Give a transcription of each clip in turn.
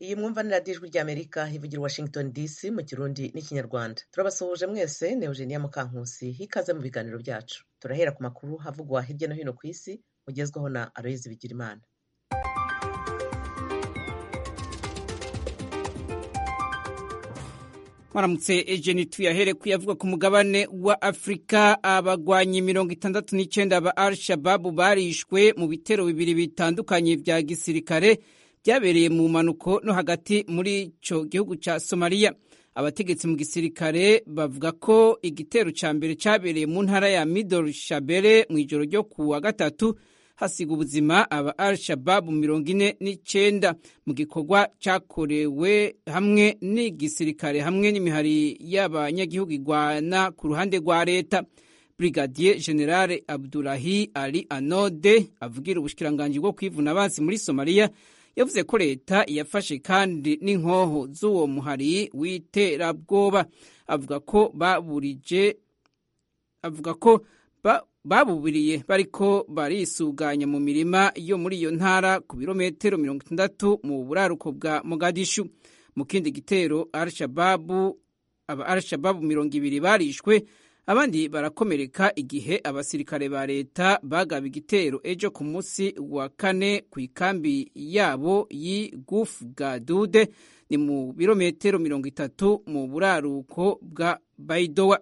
iyi mwumva ni radiyo ijwi ry'amerika ivugira washington dc mu kirundi n'ikinyarwanda turabasuhuje mwese ni eugenia mukankusi hikaze mu biganiro byacu turahera ku makuru havugwa hirya no hino ku isi mugezwaho na aloyizi bigirimana mwaramutse ejeni tuyahere kuyavuga ku mugabane wa afurika abagwanyi mirongo itandatu n'icyenda ba al shababu barishwe mu bitero bibiri bitandukanye vya gisirikare byabereye mu mpanuko no hagati muri ico gihugu ca somaliya abategetsi mu gisirikare bavuga ko igitero ca mbere cabereye mu ntara ya midol shabere mu ijoro ryo ku wa gatatu hasiga ubuzima aba al shababu mirongo ine n'icenda mu gikorwa cakorewe hamwe n'igisirikare hamwe n'imihari y'abanyagihugu igwana ku ruhande rwa leta brigadier generale abdulahi ali anode avugira ubushikiranganji bwo kwivuna abansi muri somaliya yavuze ko leta yafashe kandi n'inkoho z'uwo muhari w'iterabwoba avuga ko baburije avuga ko ba babubiriye bariko barisuganya mu mirima yo muri iyo ntara ku birometero mirongo itandatu mu buraruko bwa mogadishu mu kindi gitero al-shababu aba al-shababu mirongo ibiri barishwe abandi barakomereka igihe abasirikare ba leta bagaba igitero ejo ku munsi wa kane ku ikambi yabo y'igufu gadude ni mu birometero mirongo itatu mu buraruko bwa baidowa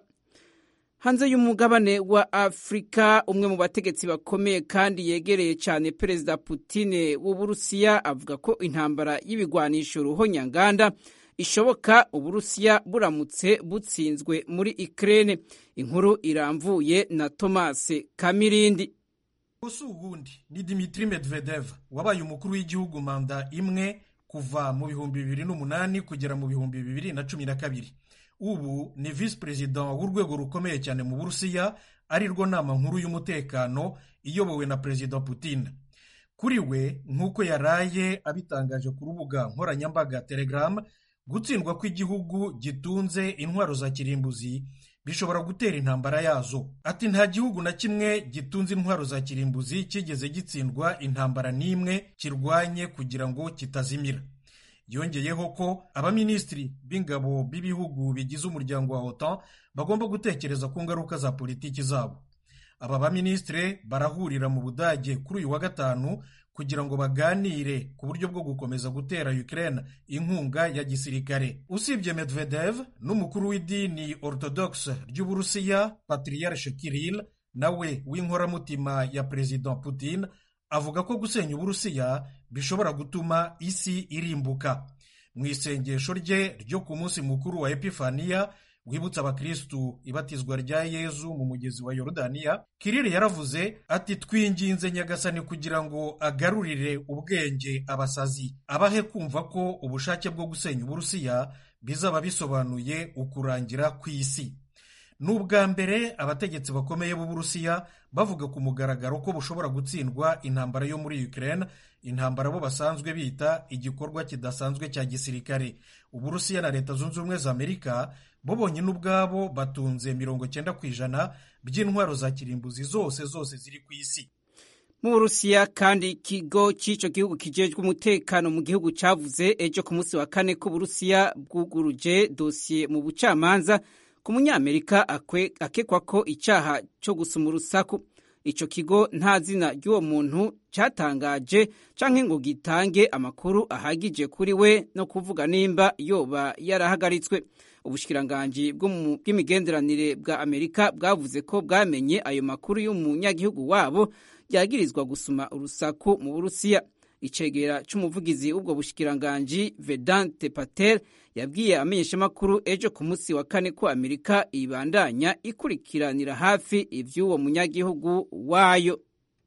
hanze y'umugabane wa afurika umwe mu bategetsi bakomeye kandi yegereye cyane perezida putine w'uburusiya avuga ko intambara y'ibigwanisho ruhonyanganda ishoboka uburusiya buramutse butsinzwe muri ikirere inkuru iramvuye na tomase kamirindi gusa ubundi ni dimitri medvedev wabaye umukuru w'igihugu manda imwe kuva mu bihumbi bibiri n'umunani kugera mu bihumbi bibiri na cumi na kabiri ubu ni visi perezida w'urwego rukomeye cyane mu burusiya ari rwo nama nkuru y'umutekano iyobowe na perezida putin kuri we nk'uko yaraye abitangaje ku rubuga nkoranyambaga telegram gutsindwa kw'igihugu gitunze intwaro za kirimbuzi bishobora gutera intambara yazo ati nta gihugu na kimwe gitunze intwaro za kirimbuzi kigeze gitsindwa intambara n'imwe kirwanye kugira ngo kitazimira yongeyeho ko abaminisitiri b'ingabo b'ibihugu bigize umuryango wa otan bagomba gutekereza ku ngaruka za politiki zabo aba baminisitiri barahurira mu budage kuri uyu wa gatanu kugira ngo baganire ku buryo bwo gukomeza gutera Ukraine inkunga ya gisirikare usibye Medvedev n'umukuru w'idini orthodox ry'uburusiya patriarche Kirill nawe w'inkoramutima ya perezida Putin avuga ko gusenya uburusiya bishobora gutuma isi irimbuka mu isengesho rye ryo ku munsi mukuru wa epifaniya wibutsa abakirisitu ibatizwa rya yezu mu mugezi wa yorodaniya kirire yaravuze ati twinginze nyagasani kugira ngo agarurire ubwenge abasazi abahe kumva ko ubushake bwo gusenya uburusiya bizaba bisobanuye ukurangira kw'isi ni ubwa mbere abategetsi bakomeye b'uburusiya bavuga ku mugaragaro ko bushobora gutsindwa intambara yo muri Ukraine intambara bo basanzwe bita igikorwa kidasanzwe cya gisirikare uburusiya na leta zunze ubumwe za amerika bo bonyine ubwabo batunze mirongo cyenda ku ijana by'intwaro za kirimbuzi zose zose ziri ku isi mu burusiya kandi ikigo cy'icyo gihugu kijejwe umutekano mu gihugu cyavuze ejo ku munsi wa kane ko uburusiya bwuguruje dosiye mu bucamanza ku munyamerika akekwa ko icyaha cyo gusuma urusaku icyo kigo nta zina ry'uwo muntu cyatangaje cyangwa ngo gitange amakuru ahagije kuri we no kuvuga nimba yoba yarahagaritswe ubushikiranganji bw'imigenderanire bwa amerika bwavuze ko bwamenye ayo makuru y'umunyagihugu wabo yagirizwa gusuma urusaku mu burusiya icegera cy'umuvugizi w'ubwo bushikiranganji vedante patel yabwiye amenyeshamakuru ejo ku munsi wa kane ko amerika ibandanya ikurikiranira hafi iby'uwo munyagihugu wayo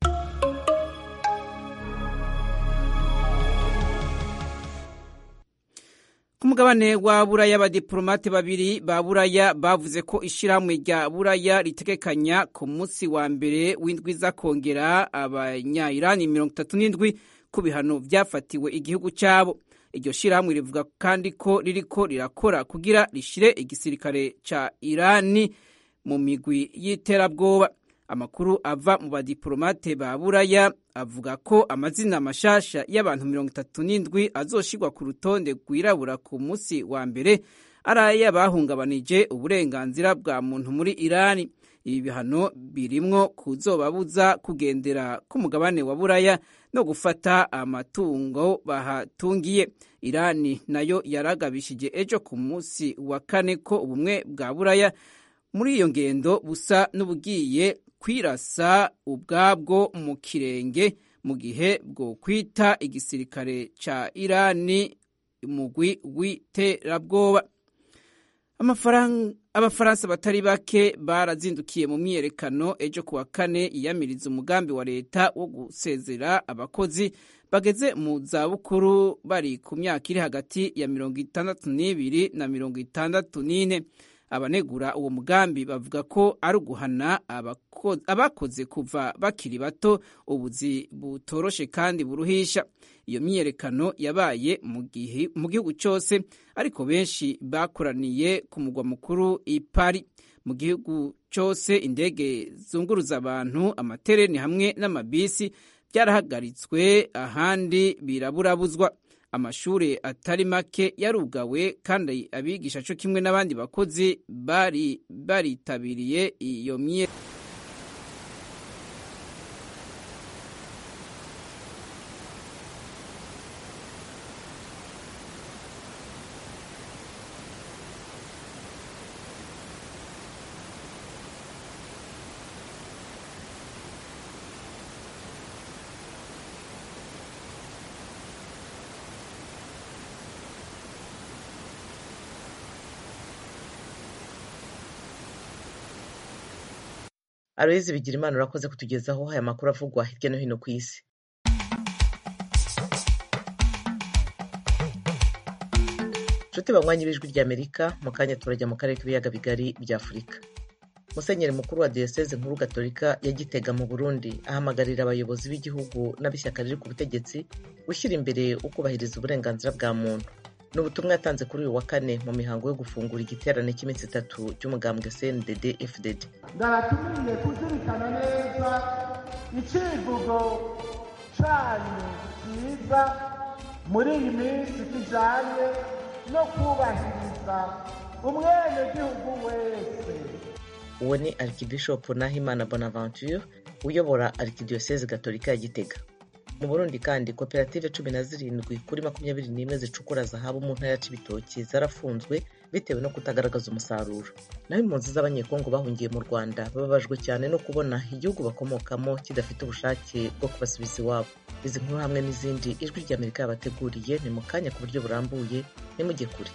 ku mugabane wa buraya abadiporomate babiri ba buraya bavuze ko ishyirahamwe rya buraya ritegekanya ku munsi wa mbere w'indwi za kongera abanyayirani mirongo itatu n'indwi ku bihano byafatiwe igihugu cyabo iryo shyirahamwe rivuga kandi ko ririko rirakora kugira rishyire igisirikare cya irani mu migwi y'iterabwoba amakuru ava mu badiplomate ba buraya avuga ko amazina mashasha y'abantu mirongo itatu n'indwi azoshirwa ku rutonde rwirabura ku munsi wa mbere ari ay'abahungabanije uburenganzira bwa muntu muri irani ibi bihano birimwo kuzobabuza kugendera k'umugabane wa buraya no gufata amatungo bahatungiye irani nayo yaragabishije ejo ku munsi wa kane ko ubumwe bwa buraya muri iyo ngendo busa n'ubugiye kwirasa ubwabwo mu kirenge mu gihe bwo kwita igisirikare ca irani umugwi w'iterabwoba abafaransa batari bake barazindukiye mu myiyerekano ejo kuwa kane yiyamiriza umugambi wa leta wo gusezera abakozi bageze mu zabukuru bari ku myaka iri hagati ya mirongo itandatu n'ibiri na mirongo itandatu n'ine abanegura uwo mugambi bavuga ko ari uguhana abakoze kuva bakiri bato ubuzi butoroshe kandi buruhisha iyo myiyerekano yabaye mu gihugu cyose ariko benshi bakoraniye ku mugwa mukuru i Paris mu gihugu cyose indege zunguruza abantu amatereni hamwe n'amabisi byarahagaritswe ahandi biraburabuzwa amashuri atari make yarugawe kandi abigisha cyo kimwe n'abandi bakozi bari baritabiriye iyo mye aloyizi bigira imana urakoze kutugezaho aya makuru avugwa hirya no hino ku isi nshuti banywanyi b'ijwi ry'amerika mu kanya turajya mu karere k'ibiyaga bigari bya afurika musenyeri mukuru wa diyoseze nkuru gatolika ya gitega mu burundi ahamagarira abayobozi b'igihugu n'ab'ishyaka riri ku butegetsi gushyira imbere ukubahiriza uburenganzira bwa muntu ni ubutumwa yatanze kuri uyu wa kane mu mihango yo gufungura igiterane cy'iminsi itatu cy'umugambwe cndd fdd ndabatumiye kuzirikana neza icivugo canyu cyiza muri iyi minsi kijanye no kubahiriza umwenegihugu wese uwo ni arikibishopu nahimana bonaventure uyobora arikidiyoseze gatolika ya gitega mu burundi kandi koperative cumi na zirindwi kuri makumyabiri n'imwe zicukura zahabu mu ntara ya cibitoki zarafunzwe bitewe no kutagaragaza umusaruro naho impunzi z'abanyekongo bahungiye mu rwanda bababajwe cyane no kubona igihugu bakomokamo kidafite ubushake bwo kubasubiza iwabo izi nkuru hamwe n'izindi ijwi ry'amerika yabateguriye ni mu kanya ku buryo burambuye nimujye kure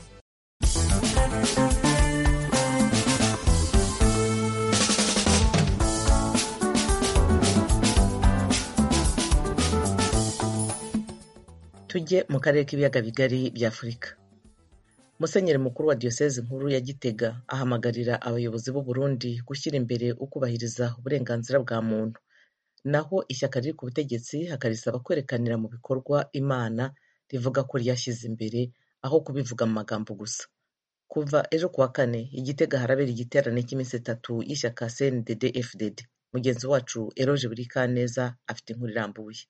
tujye mu karere k'ibiyaga bigari bya afurika musenyeri mukuru wa diyoseze nkuru ya gitega ahamagarira abayobozi b'u Burundi gushyira imbere ukubahiriza uburenganzira bwa muntu naho ishyaka riri ku butegetsi hakarisaba kwerekanira mu bikorwa imana rivuga ko ryashyize imbere aho kubivuga mu magambo gusa kuva ejo kuwa kane igitega harabera igiterane cy'iminsi itatu y'ishyaka cndd fdd mugenzi wacu eroje buri kaneza afite inkuru irambuye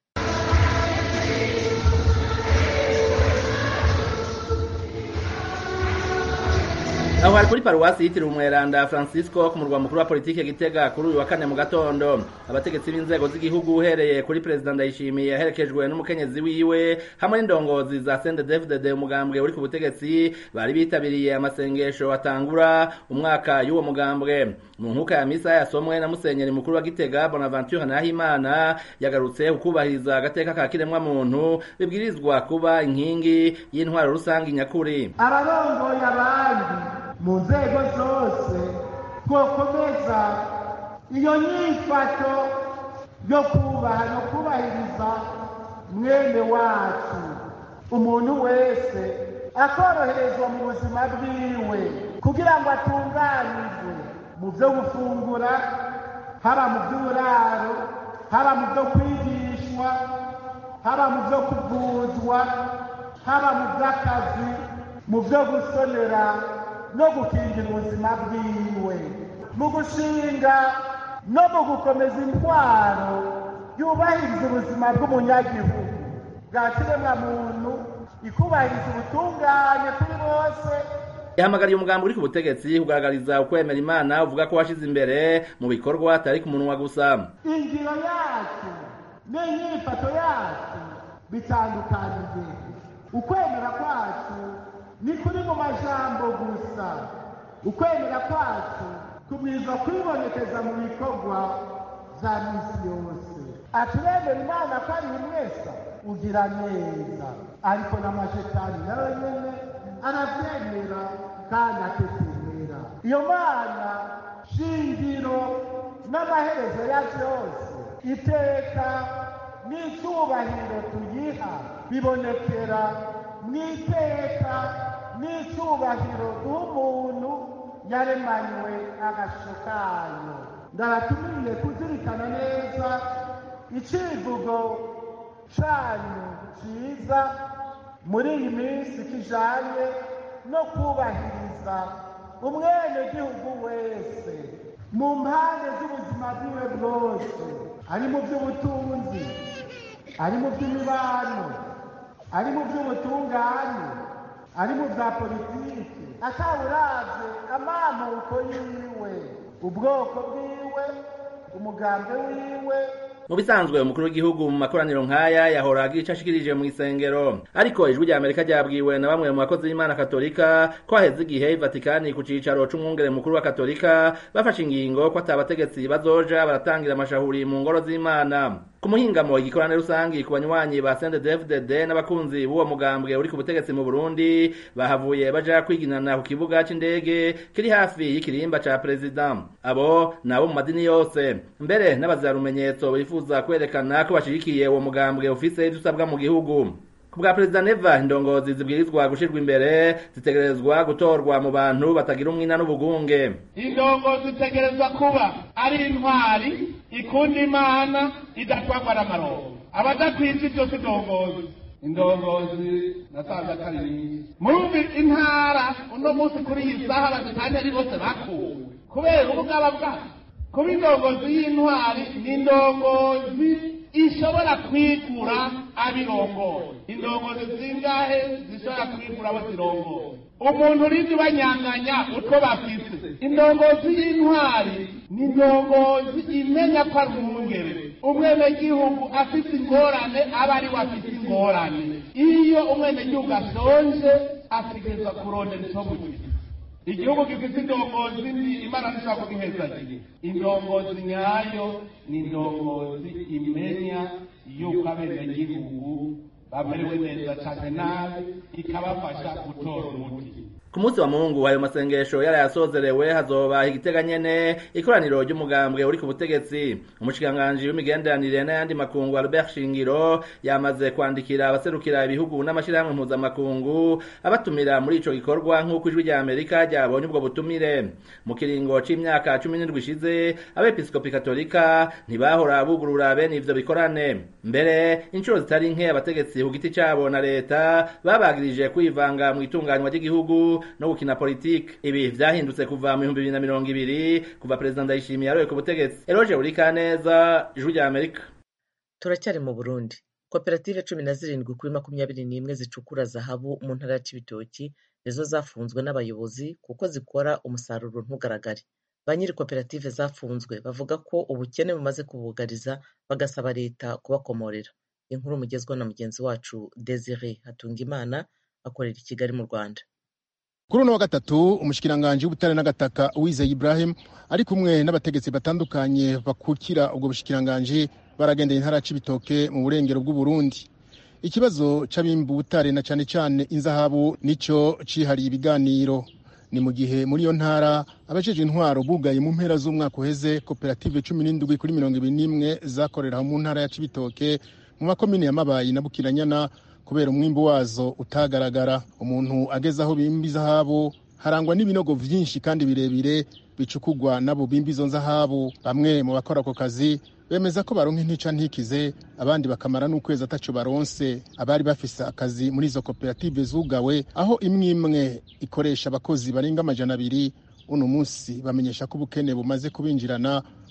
aho hari kuri paruwasi yitiriwe umweranda francisco ku murwa mukuru wa politiki gitega kuri uyu wa kane mu gatondo abategetsi b'inzego z'igihugu uhereye kuri perezida ndayishimiye aherekejwe n'umukenyezi wiwe hamwe n'indongozi za sendedefded umugambwe uri ku butegetsi bari bitabiriye amasengesho atangura umwaka y'uwo mugambwe mu nkuka ya misa yasomwe na musenyeri mukuru wa gitega bonaventure nahimana yagarutse ukubahiriza agateka ka kiremwa muntu bibwirizwa kuba inkingi y'intwaro rusange nyakuri abarongoye abandi mu nzego zose twokomeza iyo nyifato yo kubaha no kubahiriza mwene wacu umuntu wese akoroherezwa mu buzima bwiwe kugira ngo atunganirwe mu byo gufungura haba mu by'uburaro haba mu byo kwigishwa haba mu byo kuvuzwa haba mu by'akazi mu byo gusonera no gukingira ubuzima bwiwe mu gushinga no mu gukomeza intwaro yubahiriza ubuzima bw'umunyagihugu bwa kiremwamuntu ikubahiriza ubutungane kuri bose yahamagariye umugambi uri ku butegetsi kugaragariza ukwemera imana uvuga ko washize imbere mu bikorwa atari ku munwa gusa ingiro yacu n'inyifato yacu bitandukanye ukwemera kwacu ni kuri mu majambo gusa ukwemera kwacu kubwirizwa kwibonekeza mu bikorwa bya misi yose aturemera imana ko ari umwesa ugira neza ariko n'amashetani nawe nyene aravyemera kandi atetemera iyo mana shingiro n'amaherezo ya vyose iteka n'icyubahiro tuyiha bibonekera mu iteka n'icyubahiro duha yaremanywe agasho kayo ndabatumiye kuzirikana neza icivugo canyu ciza muri iyi minsi kijanye no kubahiriza umwenegihugu wese mu mpande z'ubuzima bwiwe bwose ari mu by'ubutunzi ari mu by'imibano ari mu by'ubutungane ari mu bya politiki atawuravye amamuko yiwe ubwoko bwiwe umugambi wiwe mu bisanzwe umukuru w'igihugu mu makoraniro nk'aya yahora agira ico ashikirije mu isengero ariko ijwi rya amerika ryabwiwe na bamwe mu bakozi b'imana katolika ko haheze igihe ivatikani ku cicaro c'umwungere mukuru wa katolika bafashe ingingo ko ata bategetsi bazoja baratangira amashahuri mu ngoro z'imana ku muhingamo igikorane rusangi ku banywanyi ba CNDD-FDD n'abakunzi b'uwo mugambwe uri ku butegetsi mu Burundi bahavuye baja kwiginana ku kibuga c'indege kiri hafi y'ikirimba ca perezida abo nabo mu madini yose mbere n'abazira rumenyetso bifuza kwerekana ko bashigikiye uwo mugambwe ufise ivyo usabwa mu gihugu ku bwa perezida neva indongozi zibwirizwa gushirwa imbere zitegerezwa gutorwa mu bantu batagira umwina n'ubugunge indongozi zitegerezwa kuba ari intwari ikunda imana idatwagwa n'amarongo abadakwiza ibyo si indongozi indongozi nasanze atari nyinshi murumva intara uno munsi kuri iyi saha bazitanye ari bose bakuwe kubera ubugaba bwabo kuba indongozi y'intwari ni indongozi ishobora kwigura abirongoye indongozi zingahe zishobora kwigura abo zirongoye umuntu urindi banyanganya utwo bafise indongozi y'intwari ni indongozi imenya ko ari umwungere umwenegihugu afite ingorane aba ari we afite ingorane iyo umwenegihugu ashonje ategerezwa kurondera icyo mugihe igihugu gifite indongozi mbi imana ntishobora kugihezagira indongozi nyayo ni indongozi imenya yuko abenegihugu bamerewe neza cyane nabi ikabafasha gutora umuti ku munsi wa mungu ayo masengesho yarayasozerewe hazoba igitega nyene ikoraniro ry'umugambwe uri ku butegetsi umushikiranganji w'imigenderanire n'ayandi makungu Albert Shingiro yamaze kwandikira abaserukira ibihugu n'amashirahamwe mpuzamakungu abatumira muri ico gikorwa nk'uko ijwi rya Amerika ryabonye ubwo butumire mu kiringo c'imyaka cumi n'indwi ishize abepiskopi katolika ntibahora bugurura bene ivyo bikorane mbere inshuro zitari nke abategetsi ku giti cabo na leta babagirije kwivanga mu itunganywa ry'igihugu no gukina politiki ibi vyahindutse kuva mu bihumbi bibiri na mirongo ibiri kuva perezida ndayishimiye yaroye ku butegetsi eroje burikaneza ijwi rya amerika turacyari mu burundi koperative cumi na zirindwi kuri makumyabiri n'imwe zicukura zahabu mu ntara ya cibitoki nizo zafunzwe n'abayobozi kuko zikora umusaruro ntugaragare ba nyiri koperative zafunzwe bavuga ko ubukene bumaze kubugariza bagasaba leta kubakomorera inkuru mugezwa na mugenzi wacu desire hatungimana akorera i kigali mu rwanda kuri uno wa gatatu umushikiranganji w'ubutare n'agataka uwizeye ibrahim ari kumwe n'abategetsi batandukanye bakukira ubwo bushikiranganji baragendeye intara ya cibitoke mu burengero bw'uburundi ikibazo c'abimba ubutare na cane cane inzahabu nico cihariye ibiganiro ni mu gihe muri iyo ntara abajejwe intwaro bugaye mu mpera z'umwaka uheze koperative cumi n'indwi kuri mirongo ibiri n'imwe zakorera mu ntara ya cibitoke mu makomine ya mabayi na bukiranyana kubera umwimbu wazo utagaragara umuntu ageze aho bimba izahabu harangwa n'ibinogo vyinshi kandi birebire bicukugwa n'abo bimba izo nzahabu bamwe mu bakora ako kazi bemeza ko baronka intica ntikize abandi bakamara n'ukwezi ataco baronse abari bafise akazi muri izo koperative zugawe aho imwe imwe ikoresha abakozi barenga amajana abiri uno munsi bamenyesha ko ubukene bumaze kubinjirana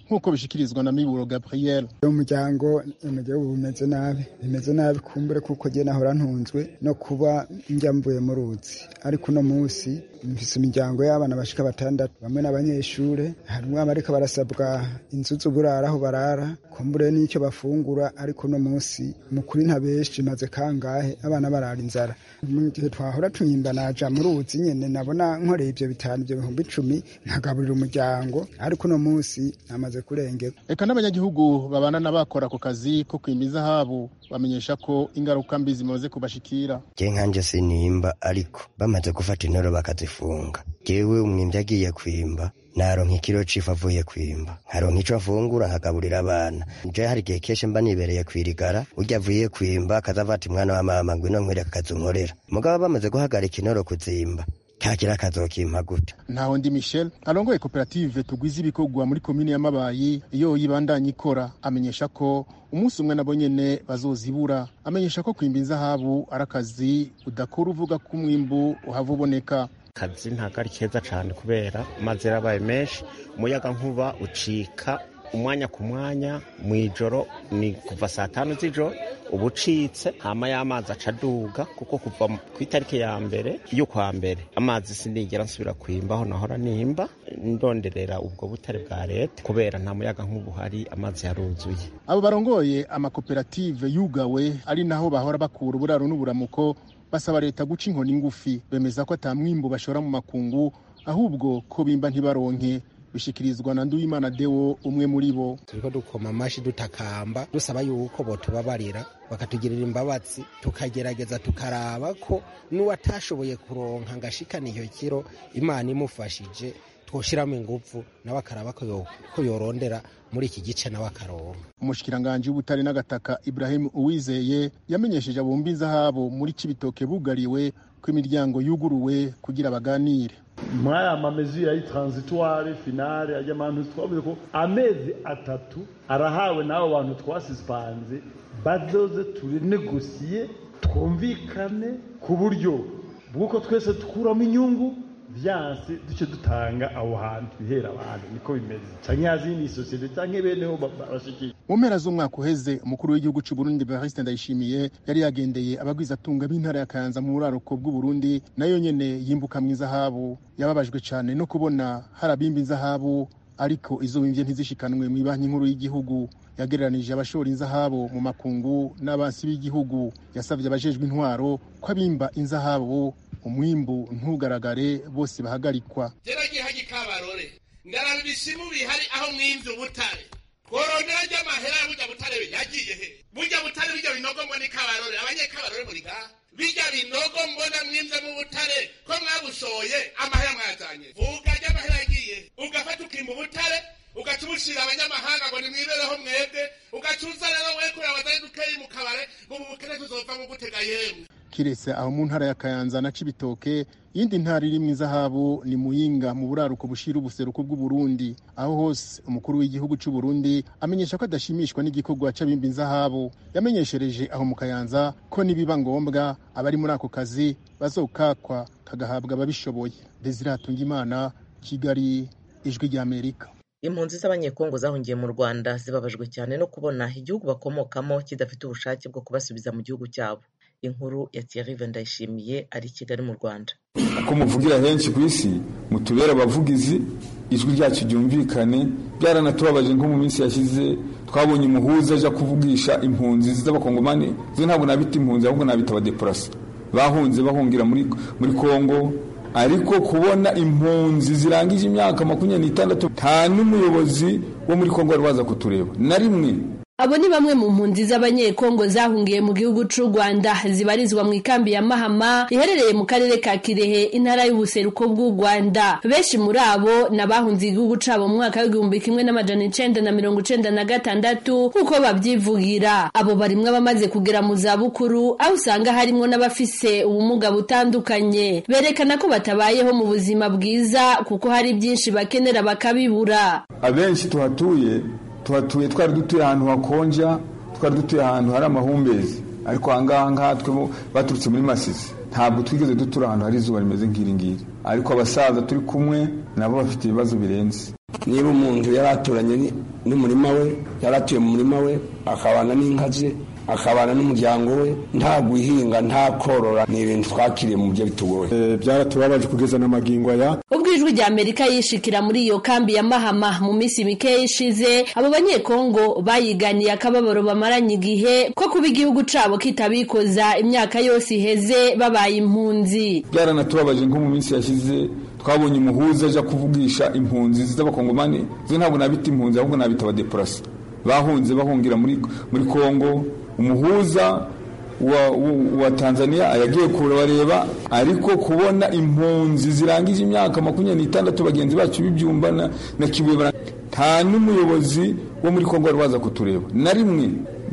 nk'uko bishikirizwa na miburo gabriel umuryango umuryango bimeze nabi bimeze nabi kumbure kuko jye nahora ntunzwe no kuba njya mvuye mu ruzi ariko uno munsi mfise imiryango y'abana bashika batandatu bamwe n'abanyeshure harimwo abariko barasabwa inzu z'uburara aho barara kumbure n'icyo bafungura ariko uno munsi mukuri ntabeshi maze kangahe abana barara inzara mu gihe twahora twimba naja mu ruzi nyene nabona nkoreye ivyo bitanu ivyo bihumbi icumi nkagaburira umuryango ariko uno munsi namaze kurengera eka n'abanyagihugu babana n'abakora ako kazi ko kwimba izahabu bamenyesha ko ingaruka mbi zimaze kubashikira je nkanje sinimba ariko bamaze gufata intoro bakazifunga jewe umwimvyi agiye kwimba naronka ikiro c'ifu avuye kwimba nkaronka ico afungura nkagaburira abana je hari igihe kenshi mba nibereye kwirigara urya avuye kwimba akaza ati mwana wa mama ngwino nkwereka akazi unkorera mugabo bamaze guhagarika intoro kuzimba kakira akazokimpa gute ntaho ndi michel arongoye koperative tugwiza ibikorwa muri komine ya mabayi iyo yibandanya ikora amenyesha ko umunsi umwe nabo nyene bazozibura amenyesha ko kwimba inzahabu ari akazi udakora uvuga ko umwimbu uhava uboneka akazi ntabwo ari keza cyane kubera amazi yarabaye menshi umuyaga nkuba ucika umwanya ku mwanya mu ijoro ni kuva saa tanu z'ijoro uba ucitse hama y'amazi aca aduga kuko kuva ku itariki ya mbere y'ukwa mbere amazi sinigera nsubira kwimba aho nahora nimba ndonderera ubwo butare bwa leta kubera nta muyaga nk'ubu hari amazi yaruzuye abo barongoye amakoperative yugawe ari naho bahora bakura uburaro n'uburamuko basaba leta guca inkoni ngufi bemeza ko ata mwimbu bashora mu makungu ahubwo ko bimba ntibaronke bishikirizwa na Nduwimana Deo umwe muri bo turiko dukoma amashi dutakamba dusaba yuko botubabarira bakatugirira imbabazi tukagerageza tukaraba ko n'uwatashoboye kuronka ngashikana iyo kiro imana imufashije twoshiramo ingufu nawe akaraba ko yorondera muri iki gice nawe akaronka umushikiranganji w'ubutare n'agataka Ibrahim Uwizeye yamenyesheje abumva inzahabu muri Cibitoke bugariwe ko imiryango yuguruwe kugira baganire muri aya mamezi ya transitoire finale ajya amantu twavuze ko amezi atatu arahawe n'abo bantu twasisipanze bazoze turinegosiye twumvikane ku buryo bw'uko twese dukuramo inyungu byanse duce dutanga aho hantu bihera abantu niko bimeze canke yazindi sosiyete canke beneho barashikiye mu mpera z'umwaka uheze umukuru w'igihugu c'u Burundi Evariste Ndayishimiye yari yagendeye abagwizatunga b'intara ya Kayanza mu buraruko bw'u Burundi nayo nyene yimbuka mu izahabu yababajwe cane no kubona hari abimba inzahabu ariko izo bimvye ntizishikanwe mu banki nkuru y'igihugu yagereranije abashora inzahabu mu makungu n'abansi b'igihugu yasavye abajejwe intwaro ko abimba inzahabu umwimbu ntugaragare bose bahagarikwa teragiye haji kabarore ndaraba ibisimu bihari aho mwimvye ubutare tworondera ry'amahera burya butare yagiye he burya butare birya binogo mbona ikabarore abanyekabarore muri ngaha birya binogo mbona mwimvye mu butare ko mwabushoye amahera mwazanye vuga ry'amahera yagiye ugafata ukimba ubutare ugaca ubushira abanyamahanga ngo nimwibereho mwebwe ugaca uza rero we kureba abazari dukeyi mu kabare ngo ubu bukene tuzova mu gutega yemwe kiretse aho mu ntara ya Kayanza na Cibitoke iyindi ntara iri mu izahabu ni Muyinga mu buraruko bushira ubuseruko bw'u Burundi aho hose umukuru w'igihugu c'u Burundi amenyesha ko adashimishwa n'igikorwa c'abimba inzahabu yamenyeshereje aho mu Kayanza ko nibiba ngombwa abari muri ako kazi bazokakwa kagahabwa ababishoboye Desire Hatungimana Kigali ijwi rya Amerika impunzi z'abanyekongo zahungiye mu rwanda zibabajwe cyane no kubona igihugu bakomokamo kidafite ubushake bwo kubasubiza mu gihugu cyabo inkuru ya Thierry Ndayishimiye ari i Kigali mu Rwanda uko muvugira henshi ku isi mutubera abavugizi ijwi ryacu ryumvikane byaranatubabaje nko mu minsi yashize twabonye umuhuza aja kuvugisha impunzi z'abakongomani zo ntabwo nabita impunzi ahubwo nabita abadeporasi bahunze bahungira muri muri Kongo ariko kubona impunzi zirangije imyaka makumyabiri n'itandatu nta n'umuyobozi wo muri Kongo wari waza kutureba na rimwe abo ni bamwe mu mpunzi z'abanyekongo zahungiye mu gihugu c'u rwanda zibarizwa mu ikambi ya mahama iherereye mu karere ka kirehe intara y'ubuseruko bw'u rwanda benshi muri abo ni abahunze igihugu cabo mu mwaka w'igihumbi kimwe n'amajana icenda na mirongo icenda na gatandatu nk'uko babyivugira abo barimwo abamaze kugera mu zabukuru aho usanga harimwo n'abafise ubumuga butandukanye berekana ko batabayeho mu buzima bwiza kuko hari byinshi bakenera bakabibura abenshi tuhatuye tuhatuye twari dutuye ahantu hakonja twari dutuye ahantu hari amahumbezi ariko ahangaha ngaha twe baturutse muri masisi ntabwo twigeze dutura ahantu hari izuba rimeze nk'iri ngiri ariko abasaza turi kumwe nabo bafite ibibazo birenze niba umuntu yari aturanye n'umurima we yari atuye mu murima we akabana n'inka ze akabana n'umuryango we nta guhinga nta korora ni ibintu twakiriye mu buryo bitugoye byaratubabaje kugeza n'amagingo aya ubwo ijwi rya amerika yishikira muri iyo kambi ya mahama mu minsi mikeya ishize abo banyekongo bayiganiye akababaro bamaranye igihe ko kuba igihugu cabo kitabikoza imyaka yose iheze babaye impunzi byaranatubabaje nko mu minsi yashize twabonye umuhuza aja kuvugisha impunzi z'abakongomani zo ntabwo nabita impunzi ahubwo nabita abadeporasi bahunze bahungira muri muri kongo umuhuza wa, wa, wa tanzania yagiye kubareba ariko kubona impunzi zirangije imyaka makumyabiri n'itandatu bagenzi bacu b'ibyumba na, na kibuye nta n'umuyobozi wo muri kongo wari waza kutureba na rimwe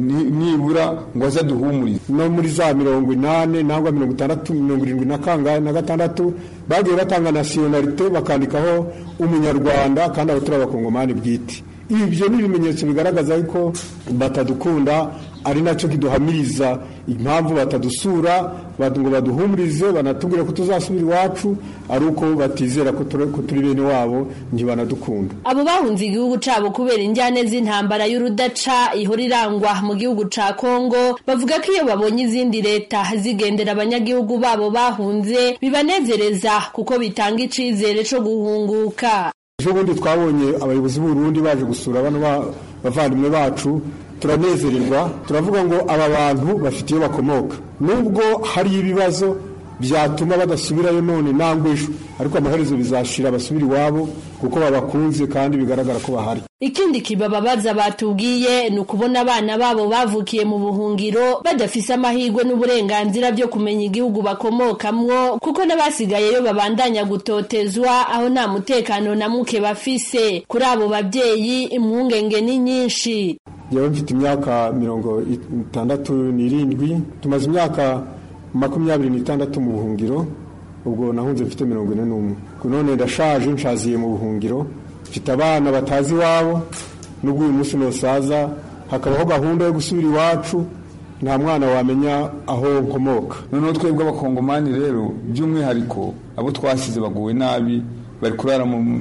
nibura ngo aze aduhumurize no muri za mirongo inani nangwa mirongo itandatu mirongo irindwi na kangahe na gatandatu bagiye batanga nasiyonalite bakandikaho umunyarwanda kandi abo turi abakongomani bwite ibyo ni ibimenyetso bigaragaza ko batadukunda ari nacyo kiduhamiriza impamvu batadusura ngo baduhumurize banatubwire ko tuzasubira iwacu ari uko batizera ko turi bene wabo ntibanadukunda abo bahunze igihugu cabo kubera injyane z'intambara y'urudaca ihora irangwa mu gihugu ca kongo bavuga ko iyo babonye izindi leta zigendera abanyagihugu babo bahunze bibanezereza kuko bitanga icizere co guhunguka ejo bundi twabonye abayobozi b'uburundi baje gusura bano bavandimwe bacu turanezererwa turavuga ngo aba bantu bafite iyo bakomoka nubwo hari ibibazo byatuma badasubirayo none nangwa ejo ariko amaherezo bizashira basubira iwabo kuko babakunze kandi bigaragara ko bahari ikindi kibababaza batubwiye ni ukubona abana babo bavukiye mu buhungiro badafise amahirwe n'uburenganzira byo kumenya igihugu bakomokamwo kuko n'abasigayeyo babandanya gutotezwa aho nta mutekano na muke bafise kuri abo babyeyi impungenge ni nyinshi yewe mfite imyaka mirongo itandatu n'irindwi tumaze imyaka makumyabiri n'itandatu mu buhungiro ubwo nahunze mfite mirongo ine n'umwe none ndashaje nshaziye mu buhungiro mfite abana batazi iwabo n'ubwo uyu munsi nosaza hakabaho gahunda yo gusubira iwacu nta mwana wamenya aho nkomoka noneho twebwe abakongomani rero by'umwihariko abo twasize baguwe nabi bari kurara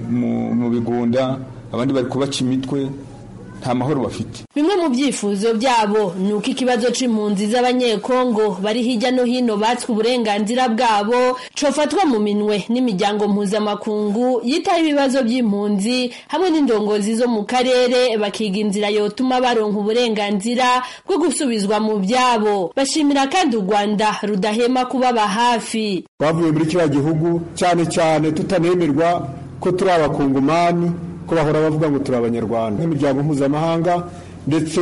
mu bigunda abandi bari kubaca imitwe nta mahoro bafite bimwe mu byifuzo byabo ni uko ikibazo c'impunzi z'abanyekongo bari hirya no hino batswe uburenganzira bwabo cofatwa mu minwe n'imiryango mpuzamakungu yitaho ibibazo by'impunzi hamwe n'indongozi zo mu karere bakiga inzira yotuma baronka uburenganzira bwo gusubizwa mu byabo bashimira kandi u rwanda rudahema kubaba hafi twavuye muri kiriya gihugu cyane cyane tutanemerwa ko turi abakongomani ko bahora bavuga ngo turi abanyarwanda nk'imiryango mpuzamahanga ndetse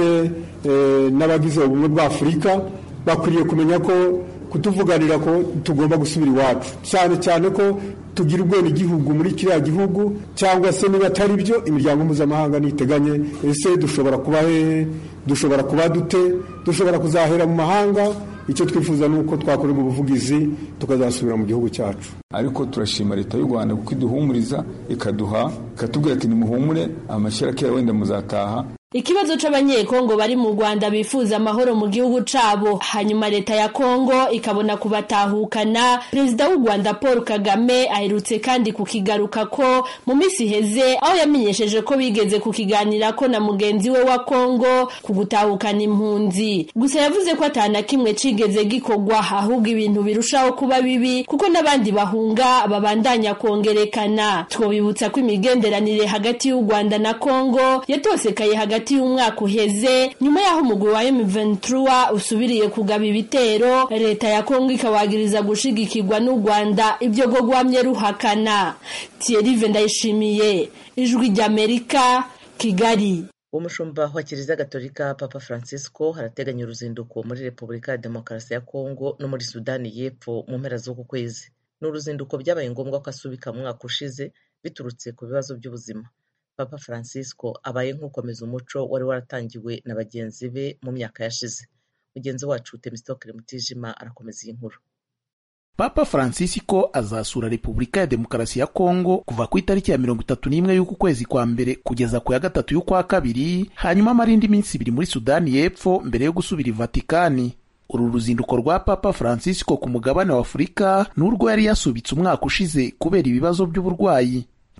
n'abagize ubumwe bwa afurika bakwiriye kumenya ko kutuvuganira ko tugomba gusubira iwacu cyane cyane ko tugira ubwenegihugu muri kiriya gihugu cyangwa se niba atari byo imiryango mpuzamahanga niteganye ese dushobora kuba hehe dushobora kuba dute dushobora kuzahera mu mahanga icyo twifuza ni uko twakorerwa ubuvugizi tukazasubira mu gihugu cyacu ariko turashima leta y'u rwanda kuko iduhumuriza ikaduha ikatubwira ati nimuhumure amashyira kera wenda muzataha ikibazo c'abanyekongo bari mu rwanda bifuza amahoro mu gihugu cabo hanyuma leta ya kongo ikabona kubatahukana perezida w'u rwanda paul kagame aherutse kandi kukigaruka ko mu minsi iheze aho yamenyesheje ko bigeze kukiganirako na mugenzi we wa kongo ku gutahukana impunzi gusa yavuze ko atana kimwe cigeze gikorwa ahubwo ibintu birushaho kuba bibi kuko n'abandi bahunga babandanya kongerekana twobibutsa ko imigenderanire hagati y'u rwanda na kongo yatosekaye hagati hagati y'umwaka uheze nyuma y'aho umugwi wa M23 usubiriye kugaba ibitero leta ya Kongo ikawagiriza gushigikirwa n'u Rwanda ibyo go gwamye ruhakana Thierry Vendayishimiye ijwi ry'Amerika Kigali umushumba wa kiliziya gatolika papa francisco harateganya uruzinduko muri repubulika ya demokarasi ya kongo no muri sudani y'epfo mu mpera z'uku kwezi ni uruzinduko byabaye ngombwa ko asubika mu mwaka ushize biturutse ku bibazo by'ubuzima papa francisco abaye nk'ukomeza umuco wari waratangiwe na bagenzi be mu myaka yashize mugenzi wacu temistokere mutijima arakomeza iyi nkuru papa francisco azasura repubulika ya demokarasi ya kongo kuva ku itariki ya mirongo itatu n'imwe y'uku kwezi kwa mbere kugeza ku ya gatatu y'ukwa kabiri hanyuma amara indi minsi ibiri muri sudani y'epfo mbere yo gusubira i vatikani uru ruzinduko rwa papa francisco ku mugabane wa afurika n'urwo yari yasubitse umwaka ushize kubera ibibazo by'uburwayi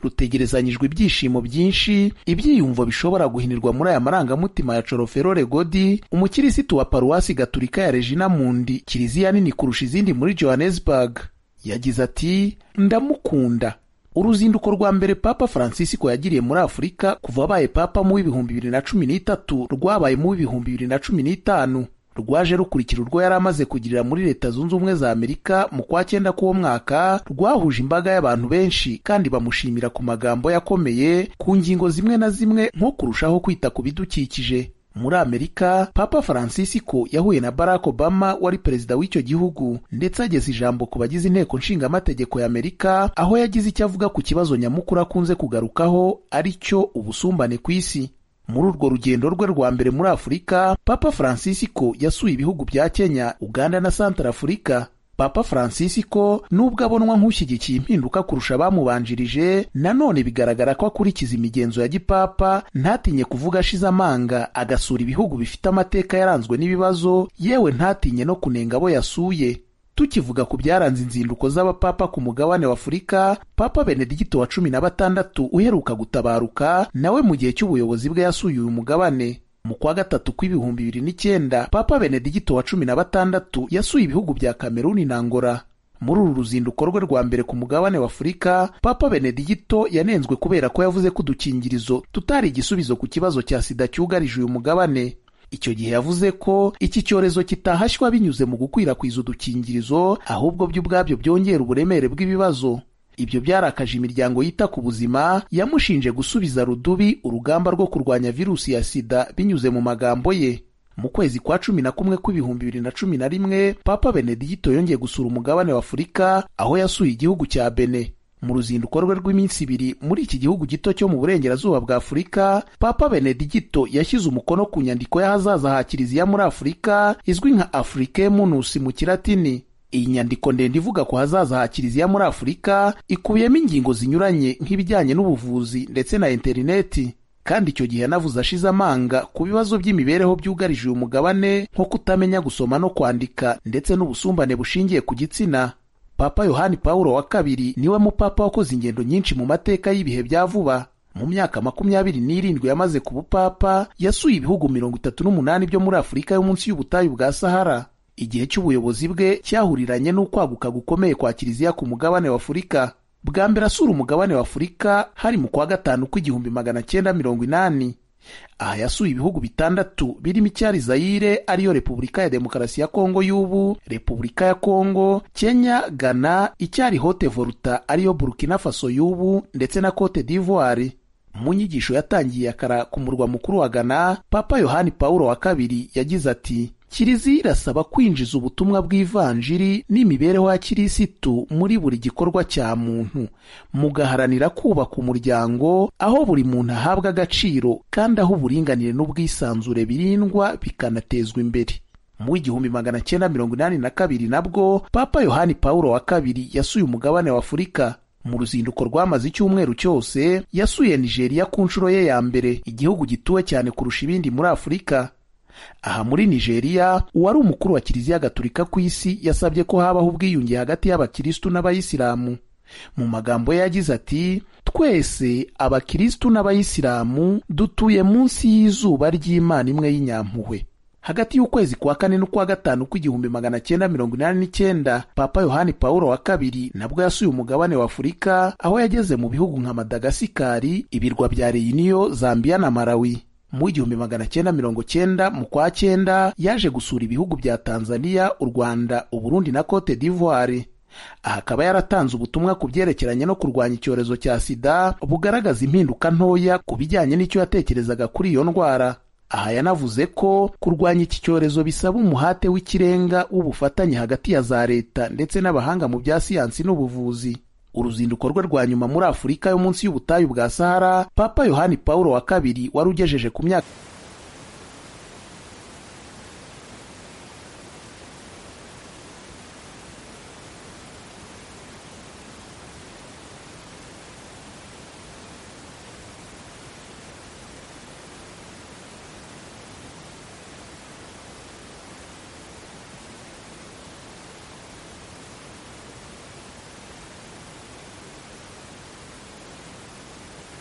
rutegerezanyijwe ibyishimo byinshi ibyiyumvo bishobora guhinirwa muri aya marangamutima ya coroferore godi umukirisitu wa paruwasi gaturika ya regina mundi kiliziya nini kurusha izindi muri johannesburg yagize ati ndamukunda uruzinduko rwa mbere papa francisco yagiriye muri afurika kuva abaye papa mu w'ibihumbi bibiri na cumi n'itatu rwabaye mu w'ibihumbi bibiri na cumi n'itanu rwaje rukurikira urwo yari amaze kugirira muri leta zunze ubumwe za amerika mu kwa cyenda k'uwo mwaka rwahuje imbaga y'abantu benshi kandi bamushimira ku magambo yakomeye ku ngingo zimwe na zimwe nko kurushaho kwita ku bidukikije muri amerika papa francisco yahuye na barack obama wari perezida w'icyo gihugu ndetse ageza ijambo ku bagize inteko nshingamategeko ya amerika aho yagize icyo avuga ku kibazo nyamukuru akunze kugarukaho ari cyo ubusumbane ku isi muri urwo rugendo rwe rwa mbere muri afurika papa francisco yasuye ibihugu bya kenya uganda na santara afurika papa francisco nubwo abonwa nk'ushyigikiye impinduka kurusha abamubanjirije nanone bigaragara ko akurikiza imigenzo ya gipapa ntatinye kuvuga ashize amanga agasura ibihugu bifite amateka yaranzwe n'ibibazo yewe ntatinye no kunenga abo yasuye tukivuga ku byaranze inzinduko z'abapapa ku mugabane wa afurika papa benedigito wa cumi na batandatu uheruka gutabaruka nawe mu gihe cy'ubuyobozi bwe yasuye uyu mugabane mu kwa gatatu kw'ibihumbi bibiri n'icyenda papa benedigito wa cumi na batandatu yasuye ibihugu bya kameruni na ngora muri uru ruzinduko rwe rwa mbere ku mugabane wa afurika papa benedigito yanenzwe kubera ko yavuze ko udukingirizo tutari igisubizo ku kibazo cya sida cyugarije uyu mugabane icyo gihe yavuze ko iki cyorezo kitahashywa binyuze mu gukwirakwiza udukingirizo ahubwo byo ubwabyo byongera uburemere bw'ibibazo ibyo byarakaje imiryango yita ku buzima yamushinje gusubiza rudubi urugamba rwo kurwanya virusi ya sida binyuze mu magambo ye mu kwezi kwa cumi na kumwe kw'ibihumbi bibiri na cumi na rimwe papa benedigito yongeye gusura umugabane wa afurika aho yasuye igihugu cya bene mu ruzinduko rwe rw'iminsi ibiri muri iki gihugu gito cyo mu burengerazuba bwa afurika papa benedigito yashyize umukono ku nyandiko y'ahazaza ha kiliziya muri afurika izwi nka afrique munus mu kilatini iyi nyandiko ndende ivuga ku hazaza ha kiliziya muri afurika ikubiyemo ingingo zinyuranye nk'ibijyanye n'ubuvuzi ndetse na interineti kandi icyo gihe yanavuze ashize amanga ku bibazo by'imibereho byugarije uyu mugabane nko kutamenya gusoma no kwandika ndetse n'ubusumbane bushingiye ku gitsina papa yohani pawulo wa kabiri niwe mupapa wakoze ingendo nyinshi mu mateka y'ibihe bya vuba mu myaka makumyabiri n'irindwi yamaze ku bupapa yasuye ibihugu mirongo itatu n'umunani byo muri afurika yo munsi y'ubutayu bwa sahara igihe cy'ubuyobozi bwe cyahuriranye n'ukwaguka gukomeye kwa kiliziya ku mugabane wa afurika bwa mbere asura umugabane wa afurika hari mu kwa gatanu kw'igihumbi magana cyenda mirongo inani aha yasuye ibihugu bitandatu birimo icyari zayire ariyo repubulika ya demokarasi ya kongo y'ubu repubulika ya kongo kenya ghana icyari hote volta ariyo burkina faso y'ubu ndetse na cote d'ivoire mu nyigisho yatangiye akara ku murwa mukuru wa ghana papa yohani pawulo wa kabiri yagize ati kiliziya irasaba kwinjiza ubutumwa bw'ivanjiri n'imibereho ya kirisitu muri buri gikorwa cya muntu mugaharanira kubaka umuryango aho buri muntu ahabwa agaciro kandi aho uburinganire n'ubwisanzure birindwa bikanatezwa imbere mu w'igihumbi magana cyenda mirongo inani na kabiri nabwo papa yohani pawulo wa kabiri yasuye umugabane wa afurika mu ruzinduko rwamaze icyumweru cyose yasuye nigeria ku nshuro ye ya mbere igihugu gituwe cyane kurusha ibindi muri afurika aha muri nigeria uwari umukuru wa kiliziya gatulika ku isi yasabye ko habaho ubwiyunge hagati y'abakirisitu n'abayisilamu mu magambo ye yagize ati twese abakirisitu n'abayisilamu dutuye munsi y'izuba ry'imana imwe y'inyampuhwe hagati y'ukwezi kwa kane n'ukwa gatanu kw'igihumbi magana cyenda mirongo inani n'icyenda papa yohani pawulo wa kabiri nabwo yasuye umugabane wa afurika aho yageze mu bihugu nka madagasikari ibirwa bya reyiniyo zambiya na malawi mu igihumbi magana cyenda mirongo cyenda mu kwa cyenda yaje gusura ibihugu bya tanzania u rwanda uburundi na cote d'ivoire aha akaba yaratanze ubutumwa ku byerekeranye no kurwanya icyorezo cya sida bugaragaza impinduka ntoya ku bijyanye n'icyo yatekerezaga kuri iyo ndwara aha yanavuze ko kurwanya iki cyorezo bisaba umuhate w'ikirenga w'ubufatanye hagati ya za leta ndetse n'abahanga mu bya siyansi n'ubuvuzi uruzinduko rwe rwa nyuma muri afurika yo munsi y'ubutayu bwa sahara papa yohani pawulo wa kabiri wari ugejeje ku myaka